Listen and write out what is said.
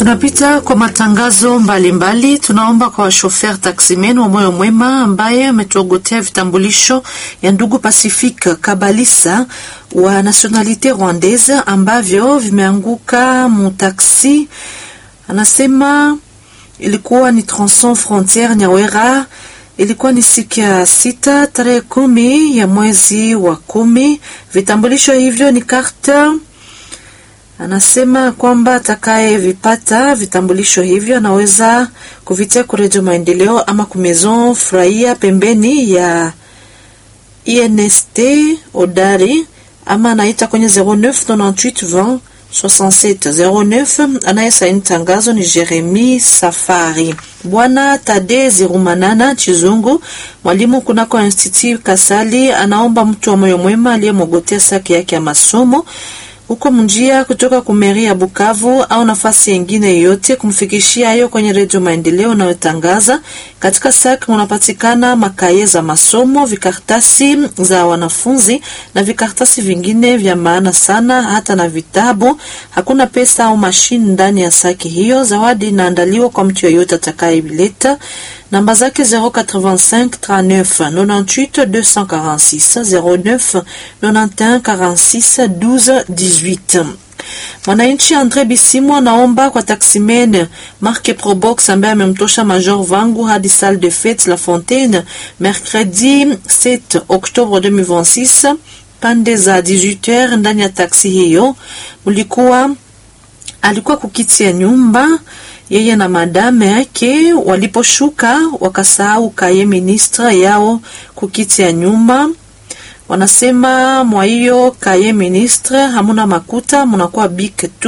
Tunapita kwa matangazo mbalimbali mbali. Tunaomba kwa washofer taksimen wa moyo mwema ambaye ametuogotea vitambulisho ya ndugu Pacifique Kabalisa wa nationalite rwandaise ambavyo vimeanguka mutaksi. Anasema ilikuwa ni tronson frontiere Nyawera, ilikuwa ni siku ya sita tarehe kumi ya mwezi wa kumi. Vitambulisho hivyo ni karta anasema kwamba atakaye vipata vitambulisho hivyo anaweza kuvitia kurejo Maendeleo ama kumezon furahia pembeni ya INST Odari ama anaita kwenye 0998 67 09. Anayesaini tangazo ni Jeremi Safari. Bwana Tade Zirumanana Chizungu, mwalimu kunako Institut Kasali, anaomba mtu wa moyo mwema aliyemwogotea saki yake ya masomo huko mjia kutoka kumeri ya Bukavu au nafasi yengine yoyote kumfikishia hiyo kwenye redio Maendeleo unayotangaza katika saki. Unapatikana makaye za masomo, vikartasi za wanafunzi na vikartasi vingine vya maana sana, hata na vitabu. Hakuna pesa au mashine ndani ya saki hiyo. Zawadi inaandaliwa kwa mtu yeyote atakayeileta. Namba zake 085 39 98 246 09 91 46 12 18. Mwananchi Andre Bisimu anaomba kwa taximen marque Probox ambaye amemtosha Major Vangu hadi salle de fete La Fontaine mercredi 7 Oktobre 2026 pande za 18h. Ndani ya taksi hiyo mulikuwa alikuwa kukiti ya nyumba yeye na madame yake waliposhuka wakasahau kaye ministre yao kukiti ya nyumba. Wanasema mwa hiyo kaye ministre hamuna makuta, munakuwa bik tu